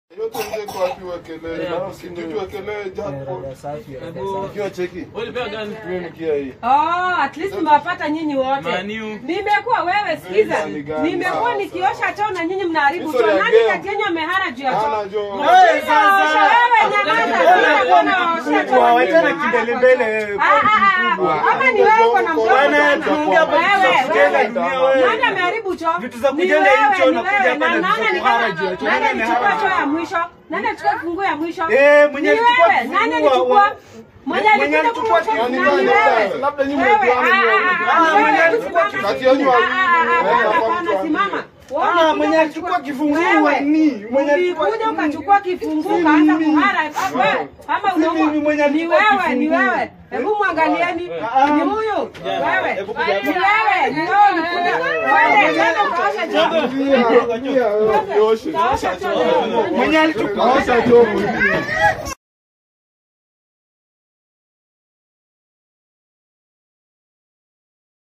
Yote nje kwa wapi wekelee? Na Kijiji wekelee japo. Ukiwa cheki. Ulipea gani? Mimi nikia hii. Oh, at least nimewapata nyinyi wote. Maniu. Nimekuwa wewe, sikiza. Wewe ni gani? Nimekuwa Sawa, nikiosha choo na nyinyi mnaharibu Hizo choo. ya Nani game. kati yenu amehara juu ya choo? Hana jo. Wewe sasa. Wewe nyamaza, sina kuona waosha choo. na nyinyi Wachana mnahara kimbelembele choo. wewe. Ah, ah, ah. Ama ni wewe uko na mdomo Bwana, sana. tunaongea hapa vitu za Wewe, kujenga wewe. dunia wewe. Nani ameharibu choo? Vitu za Ni kujenga hii wewe, choo ni na wewe. kuja hapa Na na vitu za nani ni kuhara kama- juu ya choo. nani Nani alichukua amehara? choo ya mwisho? Nani alichukua funguo ya mwisho? Eh, mwenye Ni alichukua wewe. kifunguo Nani wa- alichukua? wa- Mwenye mwenye alikuja alichukua kuchukua Yani nani nani wewe? wewe? Labda nyinyi Wewe, mmejuana ah, ni ah, wewe. ah, Ah, wewe, mwenye simama. alichukua Kati yenu Ah, wawili. ah, ah, Wewe ah, hapana, hapana, tuambie. simama. Wewe Ah, ulikuja mwenye alichukua ukachukua- kifunguo Wewe, ni mwenye alichukua- ulikuja ukachukua kifunguo ukaanza kuhara wewe, ama Si unaomba mimi mwenye ni alichukua wewe ni kifunguo. wewe hebu mwangalieni Ah. ni huyu wewe Hebu ni kuja hapa. wewe ni wewe ulikuja wewe tena ukaosha choo Pia, pia, wewe, uoshe. Utaosha choo leo. Mwenye alichukua Osha choo mwingine.